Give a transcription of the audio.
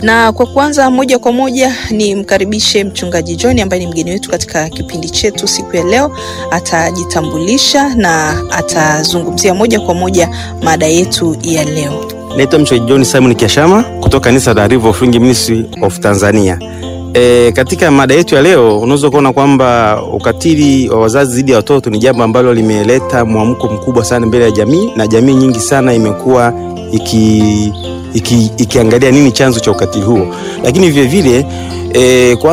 Na kwa kuanza moja kwa moja ni mkaribishe mchungaji John ambaye ni mgeni wetu katika kipindi chetu siku ya leo. Atajitambulisha na atazungumzia moja kwa moja mada yetu ya leo. Naitwa mchungaji John Simon Kiashama kutoka kanisa la River of Spring Ministry of Tanzania. E, katika mada yetu ya leo unaweza kuona kwamba ukatili wa wazazi dhidi ya watoto ni jambo ambalo limeleta mwamko mkubwa sana mbele ya jamii na jamii nyingi sana imekuwa iki, iki, ikiangalia nini chanzo cha ukatili huo, lakini vilevile e,